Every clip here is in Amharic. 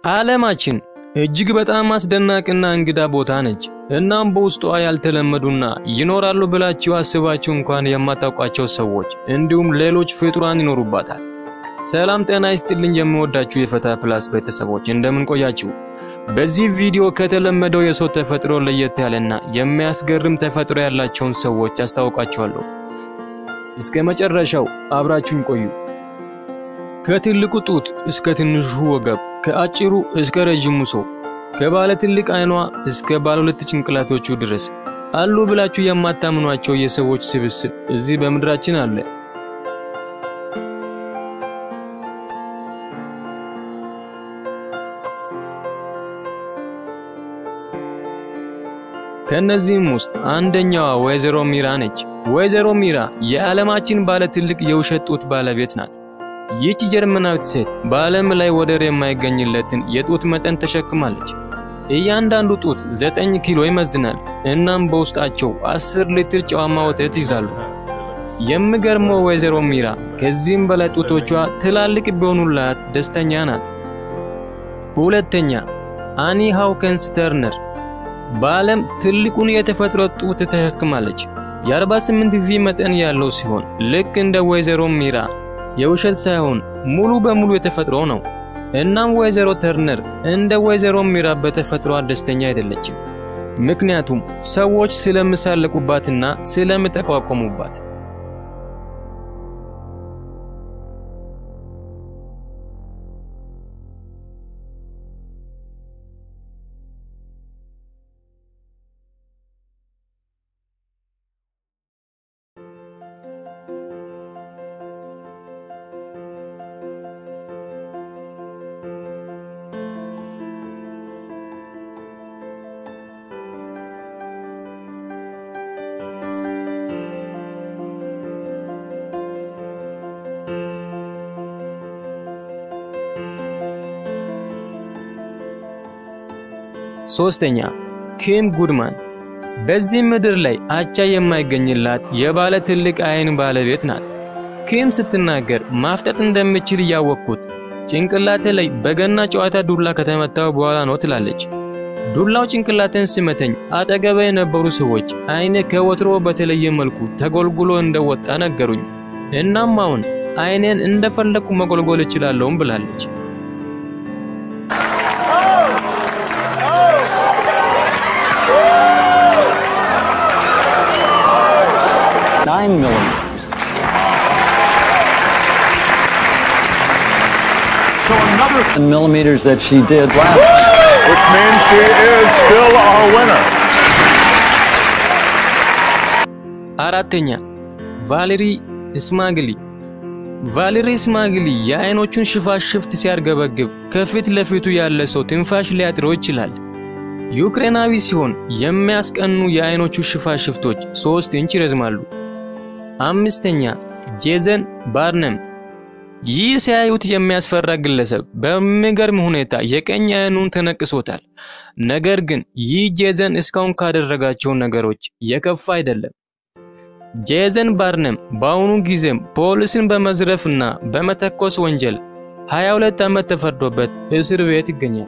ዓለማችን እጅግ በጣም አስደናቂና እንግዳ ቦታ ነች። እናም በውስጧ ያልተለመዱና ይኖራሉ ብላችሁ አስባችሁ እንኳን የማታውቋቸው ሰዎች እንዲሁም ሌሎች ፍጡራን ይኖሩባታል። ሰላም ጤና ይስጥልኝ የምወዳችሁ የፈታ ፕላስ ቤተሰቦች እንደምን ቆያችሁ? በዚህ ቪዲዮ ከተለመደው የሰው ተፈጥሮ ለየት ያለና የሚያስገርም ተፈጥሮ ያላቸውን ሰዎች አስታውቃችኋለሁ። እስከ መጨረሻው አብራችሁኝ ቆዩ። ከትልቁ ጡት እስከ ትንሹ ወገብ፣ ከአጭሩ እስከ ረዥሙ ሰው፣ ከባለ ትልቅ አይኗ እስከ ባለ ሁለት ጭንቅላቶቹ ድረስ አሉ ብላችሁ የማታምኗቸው የሰዎች ስብስብ እዚህ በምድራችን አለ። ከነዚህም ውስጥ አንደኛዋ ወይዘሮ ሚራ ነች። ወይዘሮ ሚራ የዓለማችን ባለ ትልቅ የውሸት ጡት ባለቤት ናት። ይህች ጀርመናዊት ሴት በዓለም ላይ ወደር የማይገኝለትን የጡት መጠን ተሸክማለች። እያንዳንዱ ጡት ዘጠኝ ኪሎ ይመዝናል። እናም በውስጣቸው አስር ሊትር ጨዋማ ወተት ይዛሉ። የሚገርመው ወይዘሮ ሚራ ከዚህም በላይ ጡቶቿ ትላልቅ ቢሆኑላት ደስተኛ ናት። ሁለተኛ አኒ ሃውከንስ ተርነር በዓለም ትልቁን የተፈጥሮ ጡት ተሸክማለች። የ48 ቪ መጠን ያለው ሲሆን ልክ እንደ ወይዘሮ ሚራ የውሸት ሳይሆን ሙሉ በሙሉ የተፈጥሮ ነው። እናም ወይዘሮ ተርነር እንደ ወይዘሮ ሚራ በተፈጥሯ ደስተኛ አይደለችም። ምክንያቱም ሰዎች ስለሚሳለቁባትና ስለሚጠቋቆሙባት። ሶስተኛ ኪም ጉድማን በዚህ ምድር ላይ አቻ የማይገኝላት የባለ ትልቅ አይን ባለቤት ናት። ኪም ስትናገር ማፍጠጥ እንደምችል እያወቅኩት ጭንቅላቴ ላይ በገና ጨዋታ ዱላ ከተመታው በኋላ ነው ትላለች። ዱላው ጭንቅላቴን ሲመተኝ አጠገቤ የነበሩ ሰዎች አይኔ ከወትሮ በተለየ መልኩ ተጎልጉሎ እንደወጣ ነገሩኝ። እናም አሁን አይኔን እንደፈለኩ መጎልጎል እችላለሁም ብላለች። Nine millimeters. So another, millimeters that she did last. which means she is still our winner. አራተኛ ቫሌሪ ስማግሊ ቫሌሪ ስማግሊ የአይኖቹን ሽፋሽፍት ሲያርገበግብ ከፊት ለፊቱ ያለ ሰው ትንፋሽ ሊያጥረው ይችላል። ዩክሬናዊ ሲሆን የሚያስቀኑ የአይኖቹ ሽፋሽፍቶች ሶስት ኢንች ይረዝማሉ። አምስተኛ ጄዘን ባርነም ይህ ሲያዩት የሚያስፈራ ግለሰብ በሚገርም ሁኔታ የቀኝ አይኑን ተነቅሶታል። ነገር ግን ይህ ጄዘን እስካሁን ካደረጋቸው ነገሮች የከፋ አይደለም። ጄዘን ባርነም በአሁኑ ጊዜም ፖሊስን በመዝረፍና በመተኮስ ወንጀል 22 ዓመት ተፈርዶበት እስር ቤት ይገኛል።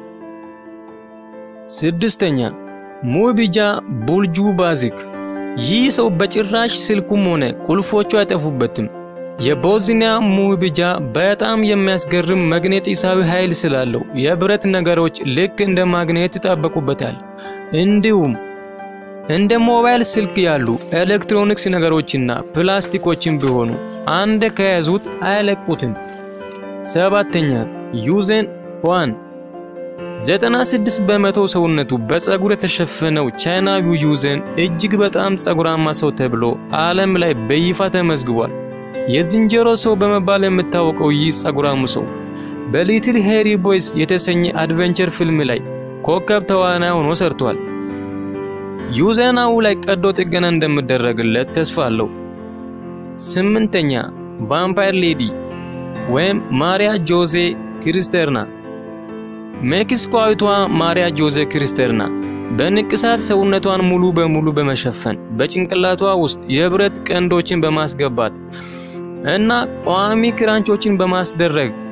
ስድስተኛ ሙቢጃ ቡልጁ ባዚክ ይህ ሰው በጭራሽ ስልኩም ሆነ ቁልፎቹ አይጠፉበትም። የቦዝኒያ ሙቢጃ በጣም የሚያስገርም መግኔጢሳዊ ኃይል ስላለው የብረት ነገሮች ልክ እንደ ማግኔት ይጣበቁበታል። እንዲሁም እንደ ሞባይል ስልክ ያሉ ኤሌክትሮኒክስ ነገሮችና ፕላስቲኮችን ቢሆኑ አንድ ከያዙት አይለቁትም። ሰባተኛ ዩዜን ዋን 96 በመቶ ሰውነቱ በፀጉር የተሸፈነው ቻይናዊው ዩዜን እጅግ በጣም ፀጉራማ ሰው ተብሎ ዓለም ላይ በይፋ ተመዝግቧል። የዝንጀሮ ሰው በመባል የምታወቀው ይህ ፀጉራሙ ሰው በሊትል ሄሪ ቦይስ የተሰኘ አድቬንቸር ፊልም ላይ ኮከብ ተዋናይ ሆኖ ሰርቷል። ዩዜናው ላይ ቀዶ ጥገና እንደሚደረግለት ተስፋ አለው። ስምንተኛ ቫምፓየር ሌዲ ወይም ማሪያ ጆዜ ክሪስተርና ሜክሲኮዊቷ ማሪያ ጆዜ ክሪስተርና በንቅሳት ሰውነቷን ሙሉ በሙሉ በመሸፈን በጭንቅላቷ ውስጥ የብረት ቀንዶችን በማስገባት እና ቋሚ ክራንቾችን በማስደረግ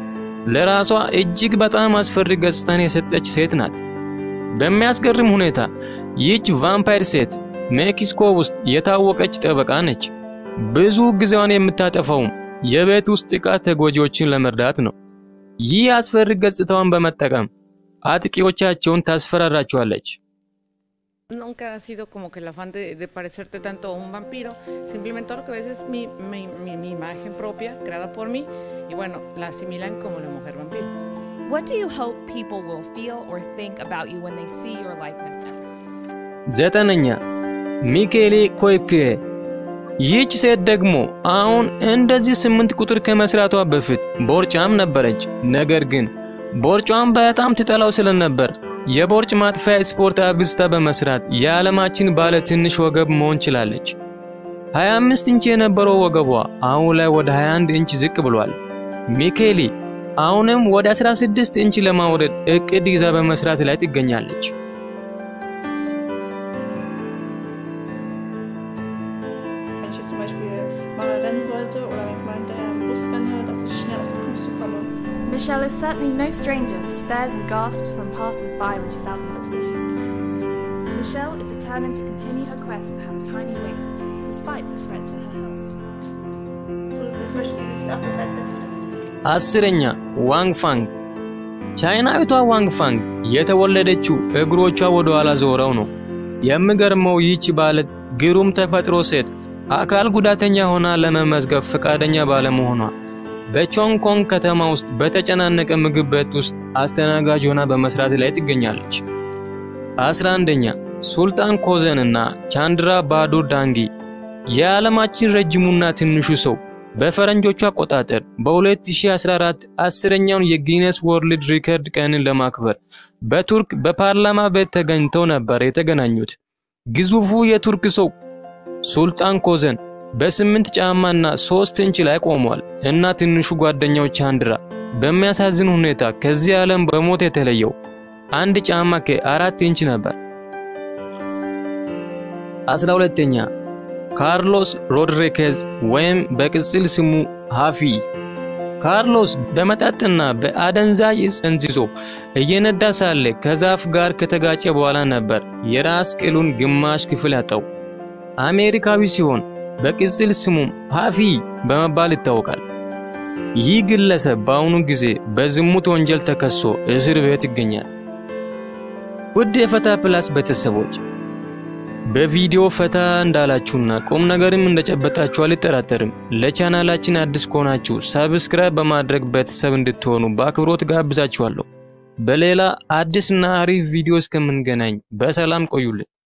ለራሷ እጅግ በጣም አስፈሪ ገጽታን የሰጠች ሴት ናት። በሚያስገርም ሁኔታ ይህች ቫምፓየር ሴት ሜክሲኮ ውስጥ የታወቀች ጠበቃ ነች። ብዙ ጊዜዋን የምታጠፋውም የቤት ውስጥ ጥቃት ተጎጂዎችን ለመርዳት ነው። ይህ አስፈሪ ገጽታዋን በመጠቀም አጥቂዎቻቸውን ታስፈራራቸዋለች። Nunca ha sido como que el afán de, de parecerte tanto a un vampiro, simplemente lo que ves es mi, mi, mi, mi imagen propia, creada por mí, y bueno, la asimilan como la mujer vampiro. What do you hope people will feel or think about you when they see your likeness now? ዘጠነኛ ሚኬሌ ኮይፕኬ። ይህች ሴት ደግሞ አሁን እንደዚህ ስምንት ቁጥር ከመስራቷ በፊት ቦርጫም ነበረች። ነገር ግን ቦርጯን በጣም ትጠላው ስለነበር የቦርጭ ማጥፊያ ስፖርት አብዝታ በመስራት የዓለማችን ባለ ትንሽ ወገብ መሆን ችላለች። 25 ኢንች የነበረው ወገቧ አሁን ላይ ወደ 21 ኢንች ዝቅ ብሏል። ሚኬሊ አሁንም ወደ 16 ኢንች ለማውረድ እቅድ ይዛ በመስራት ላይ ትገኛለች። Wenn ich jetzt zum Beispiel mal rennen sollte oder wenn ich mal hinterher im Bus renne, dass ich schnell aus der Puste komme. Michelle is certainly no stranger to stares and gasps from passers-by when she's out on the station. Michelle is determined to continue her quest to have a tiny waist, despite the threat to her health. Ich möchte dieses 38 አስረኛ ዋንግ ፋንግ። ቻይናዊቷ ዋንግ ፋንግ የተወለደችው እግሮቿ ወደ ኋላ ዞረው ነው። የሚገርመው ይህች ባለ ግሩም ተፈጥሮ ሴት አካል ጉዳተኛ ሆና ለመመዝገብ ፈቃደኛ ባለመሆኗ በቾንግ ኮንግ ከተማ ውስጥ በተጨናነቀ ምግብ ቤት ውስጥ አስተናጋጅ ሆና በመስራት ላይ ትገኛለች። አስራ አንደኛ ሱልጣን ኮዘን እና ቻንድራ ባዱር ዳንጊ የዓለማችን ረጅሙና ትንሹ ሰው በፈረንጆቹ አቆጣጠር በ2014 አስረኛውን የጊነስ ወርልድ ሪከርድ ቀንን ለማክበር በቱርክ በፓርላማ ቤት ተገኝተው ነበር የተገናኙት። ግዙፉ የቱርክ ሰው ሱልጣን ኮዘን በስምንት ጫማና ሶስት ኢንች ላይ ቆሟል እና ትንሹ ጓደኛው ቻንድራ በሚያሳዝን ሁኔታ ከዚህ ዓለም በሞት የተለየው አንድ ጫማ ከአራት ኢንች ነበር። አስራ ሁለተኛ ካርሎስ ሮድሪጌዝ ወይም በቅጽል ስሙ ሃፊ። ካርሎስ በመጠጥና በአደንዛዥ ዕፅ ጠንዝዞ እየነዳ ሳለ ከዛፍ ጋር ከተጋጨ በኋላ ነበር የራስ ቅሉን ግማሽ ክፍል ያጣው። አሜሪካዊ ሲሆን በቅጽል ስሙም ሃፊ በመባል ይታወቃል። ይህ ግለሰብ በአሁኑ ጊዜ በዝሙት ወንጀል ተከሶ እስር ቤት ይገኛል። ውድ የፈታ ፕላስ ቤተሰቦች በቪዲዮ ፈታ እንዳላችሁና ቁም ነገርም እንደጨበጣችሁ አልጠራጠርም። ለቻናላችን አዲስ ከሆናችሁ ሰብስክራይብ በማድረግ ቤተሰብ እንድትሆኑ በአክብሮት ጋብዛችኋለሁ። በሌላ አዲስና አሪፍ ቪዲዮ እስከምንገናኝ በሰላም ቆዩልን።